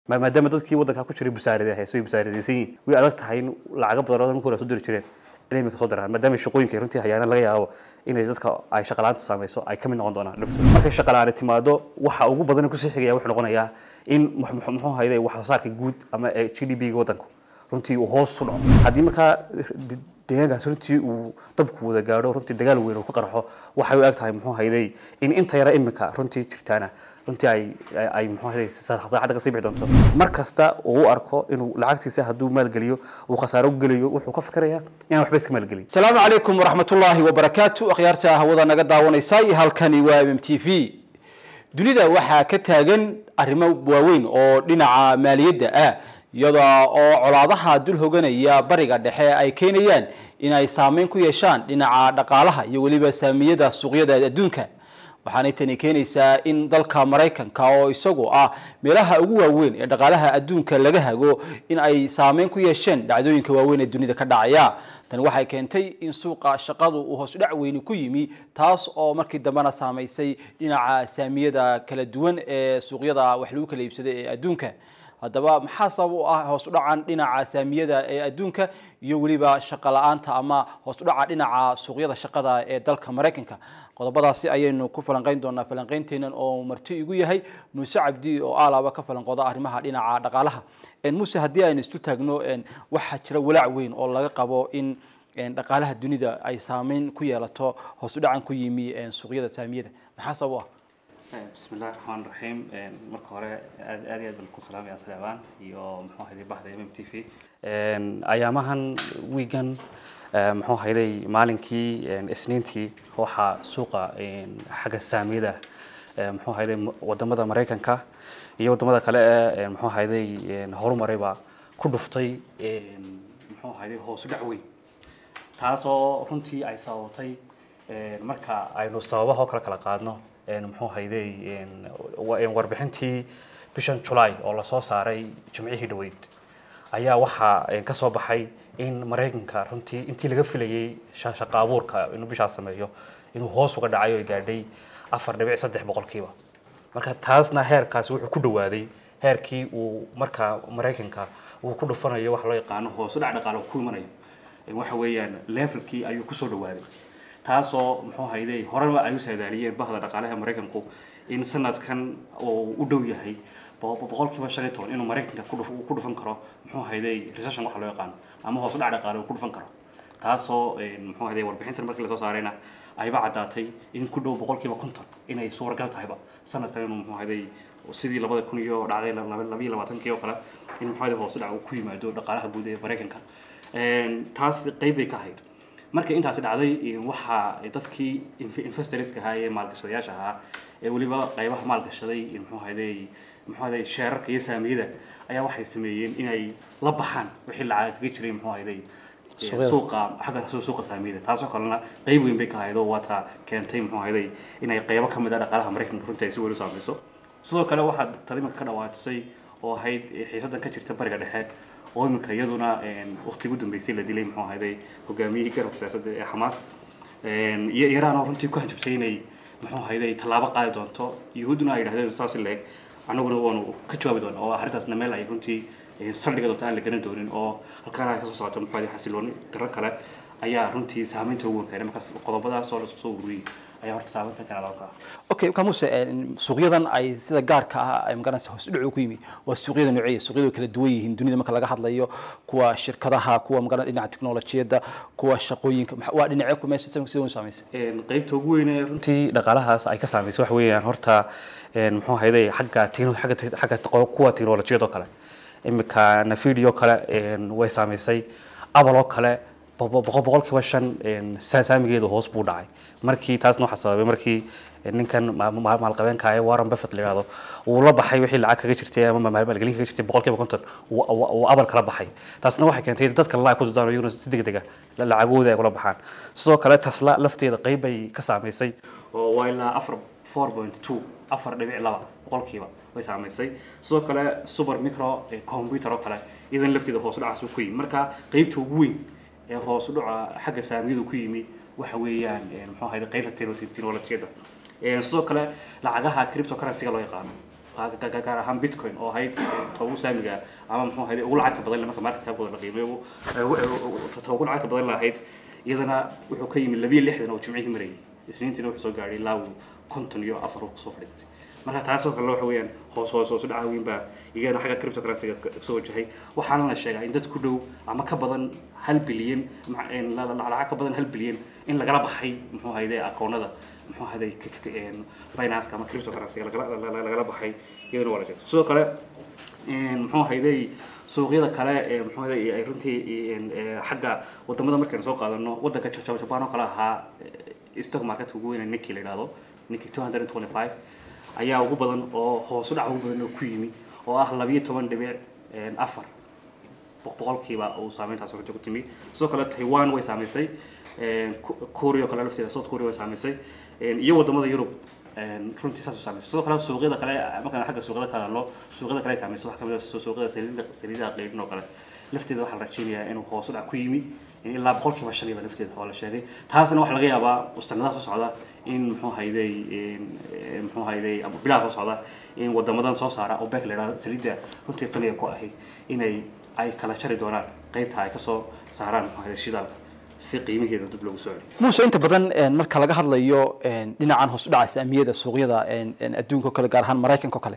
maadaama dadkii waddanka ku jiray busaarada hayso ay busaaradaysan yihiin way adag tahay in lacago badan oo marka hore soo diri jireen inay imika soo diraan maadaama shaqooyinka runtii hayaana laga yaabo inay dadka ay shaqalaanta saamayso ay ka mid noqon doonaan laftooda markay shaqalaani timaado waxa ugu badan kusii xigaya wuxuu noqonayaa in muxuu hayday wax soo saarka guud ama g d p ga waddanku runtii uu hoos u dhaco haddii markaa deegaankaas runtii uu dabku wada gaadho runtii dagaal weyn uu ka qarxo waxay u eg tahay muxuu hayday in inta yara imika runtii jirtaana runtii ay ay muxuu hayday saacadda kasii bixi doonto mar kasta uu u arko inuu lacagtiisa hadduu maalgeliyo uu khasaaro u gelayo wuxuu ka fikirayaa inaan waxba iska maalgelin asalaamu calaykum waraxmatullaahi wabarakaatu akhyaarta hawada naga daawanaysa iyo halkani waa m m t v dunida waxaa ka taagan arrimo waaweyn oo dhinaca maaliyadda ah iyada oo colaadaha dul hoganaya bariga dhexe ay keenayaan in ay saameyn ku yeeshaan dhinaca dhaqaalaha iyo weliba saamiyada suuqyada adduunka waxaanay tani keenaysaa in dalka maraykanka oo isagu ah meelaha ugu waaweyn ee dhaqaalaha adduunka laga hago in ay saameyn ku yeesheen dhacdooyinka waaweyn ee dunida ka dhacaya tani waxay keentay in suuqa shaqadu uu hoos dhac weyni ku yimi taas oo markii dambena saamaysay dhinaca saamiyada kala duwan ee suuqyada wax lagu kala iibsaday ee adduunka haddaba maxaa sabab u ah hoos u dhacan dhinaca saamiyada ee adduunka iyo weliba shaqo la-aanta ama hoos u dhaca dhinaca suuqyada shaqada ee dalka maraykanka qodobadaasi ayaynu ku falanqeyn doonaa falanqeynteenan oo marti igu yahay muuse cabdi oo alaaba ka falanqooda arrimaha dhinaca dhaqaalaha muuse haddii aynu islu taagno waxaa jira walaac weyn oo laga qabo in dhaqaalaha dunida ay saameyn ku yeelato hoos u dhacan ku yimi suuqyada saamiyada maxaa sabab u ah bismi illahi raxmaan raxiim marka hore aad aad iyo aad baan ku salaamaya saleebaan iyo muxuu hayday baxda m m t v ayaamahan wiigan muxuu hayday maalinkii isniintii waxaa suuqa xagga saamiyada muxuu hayday wadamada maraykanka iyo wadamada kale ee muxuu hayday horumarayba ku dhuftay muxuu hayday hoos u dhac weyn taasoo runtii ay sababtay marka aynu sababaha oo kale kala qaadno muxuu hayday warbixintii bishan July oo la soo saaray jimcihii dhaweyd ayaa waxaa ka soo baxay in Mareykanka runtii intii laga filayay shaqo abuurka inuu bishaas sameeyo inuu hoos uga dhacayo ay gaadhay 4.3 boqolkiiba marka taasna heerkaas wuxuu ku dhawaaday heerkii uu marka Mareykanka uu ku dhufanayo wax loo yaqaano hoos u dhac dhaqaale ku imanayo waxa weeyaan levelkii ayuu ku soo dhawaaday taasoo muxuu hayday horeba ay u saadaaliyeen bahda dhaqaalaha maraykanku in sanadkan uu u dhow yahay boqolkiiba shan iyo toban inuu maraykanka ku dhufan karo muxuu hayday recession waxa loo yaqaano ama hoos u dhac dhaqaale uu ku dhufan karo taasoo muxuu hayday warbixintan markii lasoo saarayna ayba caddaatay in ku dhow boqolkiiba konton inay suuragal tahayba sanadkan inuu muxuu hayday sidii labada kun iyo dhacday labiyo labaatankii oo kale in muxuu hayday hoos u dhac uu ku yimaado dhaqaalaha guud ee maraykanka taas qayb bay ka ahayd marka intaasi dhacday waxaa dadkii investorska ahaa ee maalgashadayaasha ahaa ee weliba qaybaha maalgashaday muxuu hayday muxuu hayday sheerarka iyo saamiyada ayaa waxay sameeyeen inay la baxaan wixii lacag kaga jiray muxuu hayday suuqa xagga suuqa saamiyada taasoo kalena qayb weyn bay ka ahayd oo waata keentay muxuu hayday inay qaybo ka mid ah dhaqaalaha maraykanka runtii ay si weyn u saamayso sidoo kale waxaa talimanka ka dhawaatisay oo ahayd xiisadan ka jirta bariga dhexe oo iminka iyaduna waqti ugu dambeysay la dilay muxuu ahayday hogaamiyihii garabka siyaasadda ee xamaas iyo iiraan oo runtii ku hanjabsay inay muxuu ahayday tallaabo qaadi doonto yuhuudduna ay yidhahdeen saas leeg annaguna waanu ka jawaabi doona oo arrintaasna meel ay runtii saldhiga doonto aan la garan doonin oo halkaana ka soo socoto muxuu ahayday xasilooni darro kale ayaa runtii saamaynta ugu weyn keenay markaas qodobadaas oo la soo ururiyey ayaa horta saameynta kana loo qaadaa okay kamuse suuqyadan ay sida gaarka ah ay magaranaysa hoos u dhacu ku yimi waa suuqyada nooceeya suuqyadu kala duwan yihiin dunida marka laga hadlayo kuwa shirkadaha kuwa magaran dhinaca teknolojiyadda kuwa shaqooyinka waa dhinacyo ku meesha sida u saameysay qaybta ugu weyn ee runtii dhaqaalahaas ay ka saameysay waxa weeyaan horta muxuu hayday xagga xagga xagga kuwa teknolojiyada oo kale imika nafidi oo kale way saameysay abal oo kale boqolkiiba shan saamigeedu hoos buu dhacay markii taasna waxaa sababay markii ninkan maalqabeenka ee warren buffett la yidhahdo uu la baxay wixii lacag kaga jirtay ama maalgelin kaga jirtay boqolkiiba konton uu abal kala baxay taasna waxay keentay dadka lala ay ku dudaan iyaguna si degdega lacagooda ay kula baxaan sidoo kale tasla lafteeda qayb bay ka saamaysay oo waa ilaa afar four point two afar dhibic laba boqolkiiba way saamaysay sidoo kale super micro computer oo kale iyadan lafteeda hoos dhacaas ku yimi marka qaybta ugu weyn ee hoos u dhaca xagga saamiyadu ku yimi waxa weeyaan muxuu ahayd qaybta teknolojiyadda sidoo kale lacagaha cryptocurrency-ga loo yaqaano gaar ahaan bitcoin oo ahayd ta ugu saamiga ama muxuu ahayd ugu lacagta badan marka market capkooda la qiimeeyo ta ugu lacagta badan lahayd iyadana wuxuu ka yimid labiyo lixdan oo jimcihii marayay isniintiina wuxuu soo gaadhay ilaa uu konton iyo afar uu kusoo fadhiistay marka taasoo kale waxa weeyaan hoos hoos hoos u dhaca weyn baa iyagana xagga cryptocurrency-ga soo wajahay waxaana la sheegaa in dad ku dhow ama ka badan hal bilyan lacag ka badan hal bilyan in lagala baxay muxuu ahayde akoonada muxuu ahayde finance ama cryptocurrency-ga lagala baxay iyagana waa la sheegay sidoo kale muxuu ahayde suuqyada kale ee muxuu ahayde ay runtii xagga wadamada markaynu soo qaadano wadanka jaban oo kale ahaa stock marketka ugu weyn ninkii la yidhahdo ninkii two hundred and twenty five ayaa ugu badan oo hoos u dhac ugu badan oo ku yimi oo ah labiyo toban dhibic afar boqolkiiba uu saameyntaas runtii ku timi sidoo kale taiwan way saamaysay korea oo kale lafteeda south korea way saamaysay iyo wadamada yurub runtii saas u saamaysay sidoo kale suuqyada kale markaan xagga suuqyada ka hadlo suuqyada kale ay saamaysay waxaa kamid ah suuqyada saliida saliidaha qeybin oo kale lafteeda waxaa la rajeynayaa inuu hoos u dhac ku yimi ilaa boqolkiiba shan iba lafteeda waa la sheegay taasna waxaa laga yaabaa sanadaha soo socda in muxuu hayday muxuu hayday bilaha soo socda in wadamadan soo saara oo beek la yidhahdo saliidda runtii qaniga ku ahay inay ay kala jari doonaan qaybta ay kasoo saaraan muxuu hayday shidaalka si qiimaheeda dib loogu soo celiyo muuse inta badan marka laga hadlayo dhinacan hoos u dhaca saamiyada suuqyada adduunka o kale gaar ahaan maraykanka o kale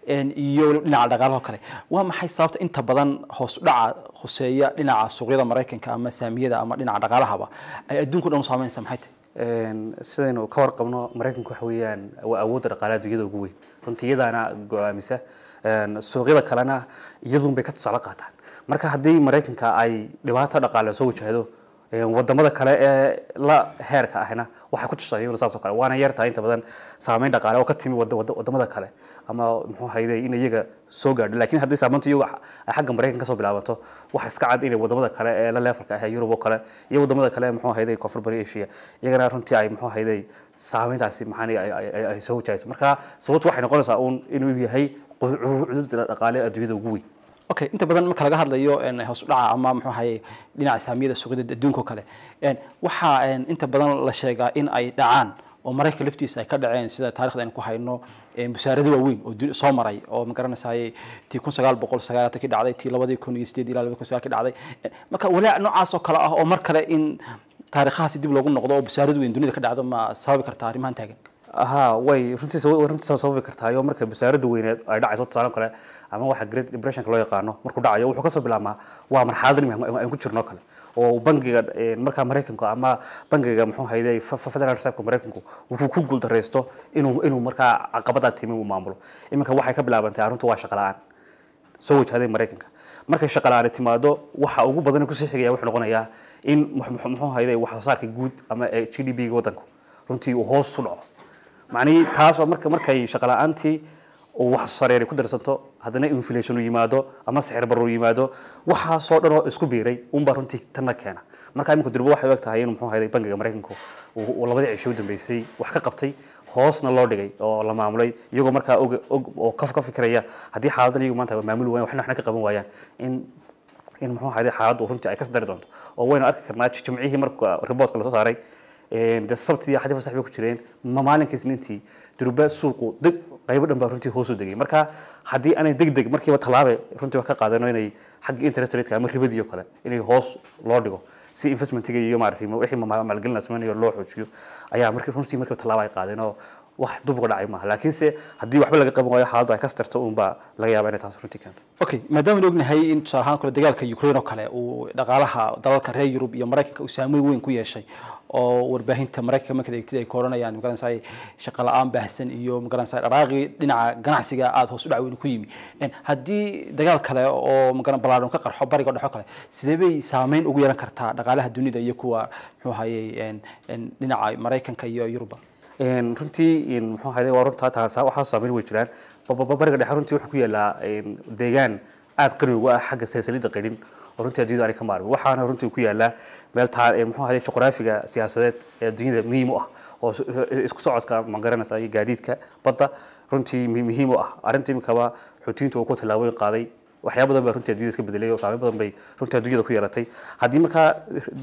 iyo dhinaca dhaqaalaha o kale waa maxay sababta inta badan hoos u dhaca khuseeya dhinaca suuqyada maraykanka ama saamiyada ama dhinaca dhaqaalahaba ay adduunka dhan u saameynaysa maxay tahay sidaynu ka warqabno maraykanku waxa weeyaan waa awoodda dhaqaalaha adduunyada ugu weyn runtii iyadaana go-aamisa suuqyada kalena iyadun bay ka tusaale qaataan marka haddii maraykanka ay dhibaato dhaqaale soo wajahdo wadamada kale ee la heerka ahna waxay ku tusayeen saas oo kale waana yartahay inta badan saameyn dhaqaale oo ka timi wadamada kale ama muxuu hayday in iyaga soo gaadho laakiin haddii saameyntu iyagu ay xagga maraykan kasoo bilaabanto waxa iska cad inay wadamada kale ee la leefalka ah ee yurub oo kale iyo wadamada kale muxuu hayday koonfur bari asia iyagana runtii ay muxuu hayday saameyntaasi maxaan ay soo wajahayso marka sababtu waxay noqonaysaa uun inuu yahay cududa dhaqaale adduunyada ugu weyn okay inta badan marka laga hadlayo hoos u dhaca ama muxuu ahaye dhinaca saamiyada suuqyada adduunka o kale waxaa inta badan la sheegaa in ay dhacaan oo maraykanka laftiisa ay ka dhaceen sida taarikhda aynu ku hayno musaarado waaweyn oo soo maray oo magaranaysaay tii kun sagaal boqol sagaalaatan ki dhacday tii labadii kun iyo sideed ilaa labadi kun sagaal ki dhacday marka walaac noocaas oo kale ah oo mar kale in taariikhahaasi dib loogu noqdo oo musaarado weyn dunida ka dhacdo ma sababi kartaa arrimahan taagan aha way runtii runtii sababi kartaayo marka basaarada weyneed ay dhacayso tusaale kale ama waxa great depressionka loo yaqaano markuu dhacayo wuxuu kasoo bilaabmaa waa marxalad aan ku jirno kale oo bangiga markaa maraykanku ama bangiga muxuu hayday federal reserve maraykanku wuxuu ku guuldareysto inuu inuu markaa caqabadaa timi uu maamulo iminka waxay ka bilaabantay arrintu waa shaqa la-aan soo wajahday maraykanka markay shaqa la-aani timaado waxa ugu badan kusii xigaya wuxuu noqonayaa in muxuu hayday wax soo saarka guud ama g d p ga waddanku runtii uu hoos u dhaco macnihii taas oo marka markay shaqa la-aantii uu wax sareeri ku darsanto haddana inflation uu yimaado ama sixir barro uu yimaado waxaasoo dhan oo isku biiray unbaa runtii tanna keena marka imika durbo waxay u eg tahay in muxuu hayday bangiga maraykanku uu labadii cisho u dambeysay wax ka qabtay hoosna loo dhigay oo la maamulay iyagoo markaa og og oo ka ka fikiraya haddii xaaladan iyagu maanta maamuli wayan waxna waxna ka qaban waayaan in in muxuu hayday xaaladdu runtii ay ka dari doonto oo waynu arki karnaa jimcihii marka reportka lasoo saaray de sabtii xadii fasax bay ku jireen maalinkii isniintii durba suuqu deg qaybo dhan baa runtii hoos u degay marka haddii aanay deg deg markiiba tallaabe runtii wax ka qaadano inay xagga interest rate ama ribadii oo kale inay hoos loo dhigo si investmentiga iyo maaragtay wixii maalgelin la sameynayo loo xoojiyo ayaa markii runtii markiiba tallaabo ay qaadeen oo wax dub uga dhacay maaha laakiinse haddii waxba laga qaban waayo xaaladdu ay ka starto unbaa laga yaaba inay taas runtii keento okay maadaama ognahay in tusaale ahaan kale dagaalka ukraine oo kale uu dhaqaalaha dalalka reer yurub iyo maraykanka uu saameyn weyn ku yeeshay oo warbaahinta maraykanka markaad eegtid ay ka oranayaan magaranaysaa shaqo la-aan baahsan iyo magaranaysaa dhaqaaqii dhinaca ganacsiga aada hoos u dhac weyn ku yimi haddii dagaal kale oo magaran balaadhon ka qarxo bariga dhexo kale sidee bay saameyn ugu yeelan kartaa dhaqaalaha dunida iyo kuwa muxuu hayay dhinaca maraykanka iyo yuruba runtii muxuu hayday waa runtaa taasa waxaa saameyn way jiraan bariga dhexe runtii wuxuu ku yaalaa deegaan aada qani ugu ah xagga silsilada qidhin oo runtii adduunyada aanay ka maarmin waxaana runtii ku yaalaa meel taa muxuu hayday juqraafiga siyaasadeed ee adduunyada muhiim u ah oo isku socodka ma garanaysa iyo gaadiidka badda runtii muhiim u ah arrinta imikaba xuutiyiintu uu ku tallaabooyin qaaday waxyaaba badan baa runtii adduunyada iska bedelay oo saameyn badan bay runtii adduunyada ku yeelatay haddii markaa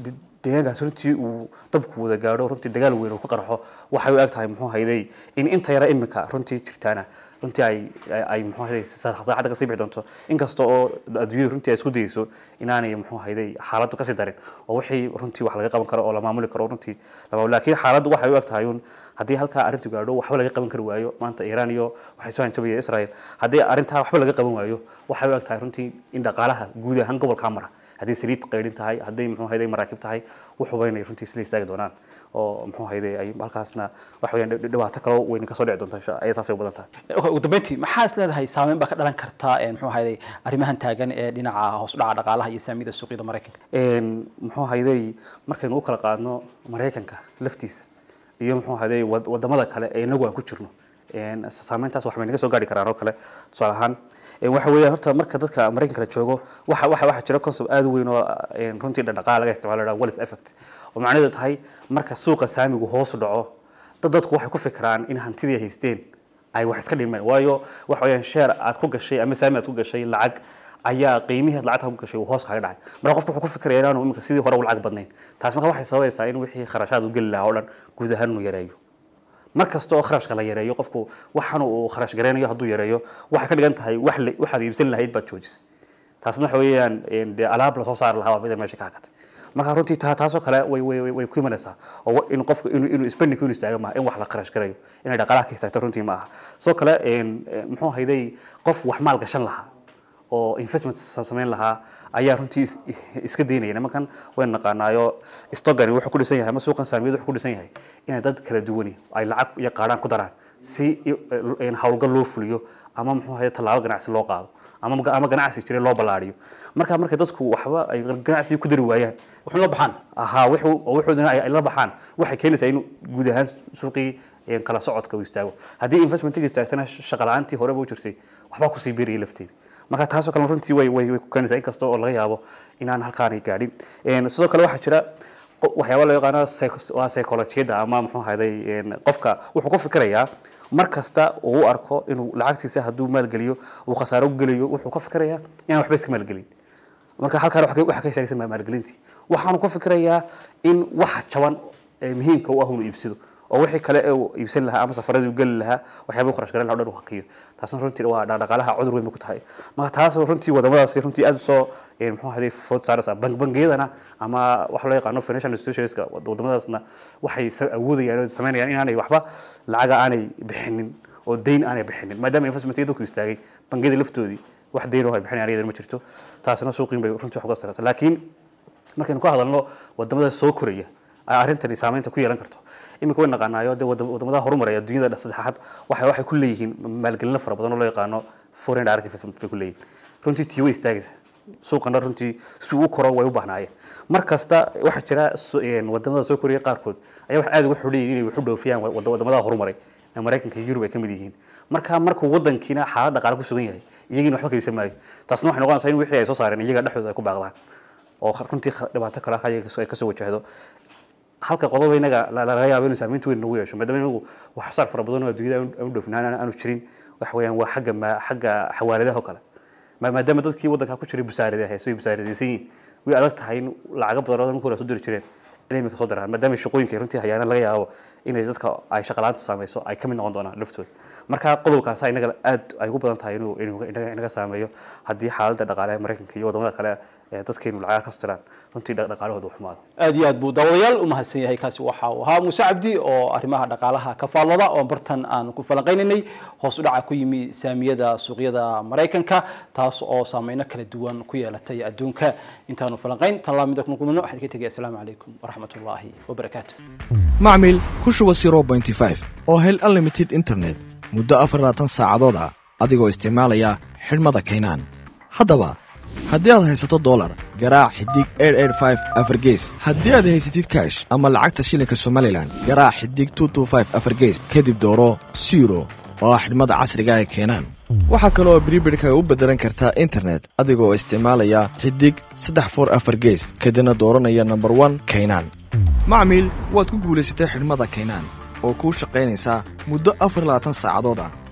deegaankaas runtii uu dabku wada gaadho runtii dagaal weyn uu ka qarxo waxay u eg tahay muxuu hayday in inta yara imika runtii jirtaana runtii ay ay muxuu hayday saacadda kasii bixi doonto inkasta oo adduunyadu runtii ay isku dayeyso inaanay muxuu hayday xaaladdu kasii darin oo wixii runtii wax laga qaban karo oo la maamuli karo runtii laakiin xaaladdu waxay u eg tahay un haddii halkaa arrintu gaadho waxba laga qaban kari waayo maanta iiraan iyo waxay soo hanjabaya israel haddii arrintaa waxba laga qaban waayo waxay u eg tahay runtii in dhaqaalaha guud ahaan gobolkaa mara haddii saliid qaydhin tahay hadday muxuu hayday maraakiib tahay wuxuba inay runtii isla istaagi doonaan oo muxuu hayday ay halkaasna wax weeyaan dhibaato kaloo weyn kasoo dhici doonta insha ayay saasay u badan tahay okay ugu dambeyntii maxaa is leedahay saameyn baa ka dhalan karta muxuu hayday arrimahan taagan ee dhinaca hoos u dhaca dhaqaalaha iyo saamiyada suuqyada maraykanka muxuu hayday markaynu u kala qaadno maraykanka laftiisa iyo muxuu hayday wadamada kale ee inagu aan ku jirno saameyntaas wax bay naga soo gaari karaan oo kale tusaale ahaan waxa weeyaan horta marka dadka maraykanka la joogo waxa waxa waxa jira concept aad u weyn oo runtii dhaqaale laga isticmaalo la wealth effect oo macnaheedu tahay marka suuqa saamigu hoos u dhaco dad dadku waxay ku fikiraan in hantidii haysteen ay wax iska dhimeen waayo waxa weeyaan share aad ku gashay ama saami aad ku gashay lacag ayaa qiimihii lacagta ku gashay uu hoos kaga dhacay marka qofku wuxuu ku fikiraya inaanu iminka sidii hore u lacag badnayn taas marka waxay sababaysaa in wixii kharashaad u geli lahaa oo dhan guud ahaan inuu yareeyo mar kasta oo kharashka la yareeyo qofku waxaan uu kharash gareynayo hadduu yareeyo waxay ka dhigan tahay wax waxaad iibsan lahayd baad joojisay taasna waxa weeyaan dee alaab lasoo saari lahaa waa mida meesha ka hakatay marka runtii taasoo kale way way way ku imanaysaa oo in qofku inuu inuu spending inuu istaaga maaha in wax la kharash garayo inay dhaqaalaha ka istaagto runtii ma aha sidoo kale muxuu hayday qof wax maal gashan lahaa oo investment samayn lahaa ayaa runtii iska daynaya nimankan waynu naqaanaayo stogani wuxuu ku dhisan yahay ama suuqan saamiyadu wuxuu ku dhisan yahay inay dad kala duwani ay lacag iyo qaadhaan ku daraan si howlgal loo fuliyo ama muxuu ahaye tallaabo ganacsi loo qaado ama ama ganacsi jira loo ballaariyo marka markay dadku waxba ay ganacsi ku dari waayaan wuxuu la baxaan ahaa wuxuu wuxuudina ay la baxaan waxay keenaysaa in guud ahaan suuqii kala socodka uu istaago haddii investmentiga istaagtana shaqa la-aantii horeba u jirtay waxbaa kusii beerayay lafteeda marka taasoo kale runtii way way way ku keenaysaa inkasta oo laga yaabo inaan halkaanay gaadhin sidoo kale waxaa jira waxyaaba loo yaqaano waa psychologiyada ama muxuu ahayday qofka wuxuu ku fikirayaa mar kasta uu u arko inuu lacagtiisa hadduu maalgeliyo uu khasaaro gelayo wuxuu ka fikirayaa inaan waxba iska maalgelin marka halkaan waxa ka istaagsan maalgelintii waxaanu ku fikirayaa in waxa jaban ee muhiimka u ah inuu iibsado oo wixii kale ee uu iibsan lahaa ama safaradii u geli lahaa waxyaaba kharash garan lahaa o dhan uu hakiyo taasna runtii waa dhaqaalaha cudur weyn bay ku tahay marka taas runtii wadamadaasi runtii aad usoo muxuu ahaday food saaraysaa bangiyadana ama waxa loo yaqaano financial institutionska wadamadaasna waxay awoodayaan oo samaynayaan inaanay waxba lacaga aanay bixinin oo dayn aanay bixinin maadaama investmentka dadku istaagay bangiyada laftoodii wax dayn oo ay bixinayaan iyadana ma jirto taasina suuqiin bay runtii wax uga saraysaa laakiin markaynu ka hadalno wadamada soo koraya ay arrintani saameynta ku yeelan karto iminka way naqaanaayo dee wadamadaha horumaraya adduunyada saddexaad waxay waxay ku leeyihiin maalgelino fara badan oo loo yaqaano foreign direct investment bay ku leeyihin runtii tii way istaagaysaa suuqana runtii si uu koro way u baahnaayeen mar kasta waxaa jira wadamada soo koraya qaarkood ayaa wax aad uga xuleeyihin inay wax u dhoofiyaan wadamadaha horumaray ee maraykanka iyo yurub ay ka mid yihiin marka markuu wadankiina xaalad dhaqaale ku sugan yahay iyagiina waxba ka iibsan maayo taasna waxay noqonaysaa in wixii ay soo saareen iyaga dhexdooda ay ku baaqdaan oo runtii dhibaato kale ay kasoo wajahdo halka qodob inaga laga yaabo inuu saameynta weyn nagu yeesho maadaama inagu wax saar fara badan oo adduunyada aanu dhoofin aanu jirin waxa weeyaan waa xagga xagga xawaaladaha oo kale maadaama dadkii waddanka ku jiray busaarada hayso ay busaaradaysan yihiin way adag tahay in lacago badan oo markii hore soo diri jireen inay imika soo diraan maadaama shaqooyinka runtii hayaana laga yaabo inay dadka ay shaqalaantu saameyso ay ka mid noqon doonaan laftooda marka qodobkaasa inaga aad ay ugu badan tahay inuu inuu inaga saameeyo haddii xaaladda dhaqaale ee maraykanka iyo wadamada kale ee dadkeenu lacagaha ka stiraan runtii dhaqaalahooda u xumaado aad iyo aad buu daawadayaal u mahadsan yahay kaasi waxa uu ahaa muuse cabdi oo arrimaha dhaqaalaha ka faallooda oo bartan aan ku falanqaynaynay hoos u dhaca ku yimi saamiyada suuqyada maraykanka taas oo saameyno kala duwan ku yeelatay adduunka intaanu falanqayn tan laamida kuna kulmano waxaan ka tegaya asalaamu calaykum waraxmat ullaahi wabarakaatu macmil ku shuba zero pointy five oo hel unlimited internet muddo afar labaatan saacadood ah adigoo isticmaalaya xidhmada kaynaan haddaba haddii aad haysato dolar garaac xidig afargees haddii aad haysatid kaash ama lacagta shilinka somalilan garaac xidig afargees kadib dooro siro oo ah xidhmada casriga ee keenaan waxaa kale oo bribidhkaga u beddelan kartaa internet adigoo isticmaalaya xidig saddex for afar gees kadibna dooranaya nomber one kaynaan macmiil waad ku guulaysatay xidhmada kaynaan oo kuu shaqaynaysaa muddo afar labaatan saacadood ah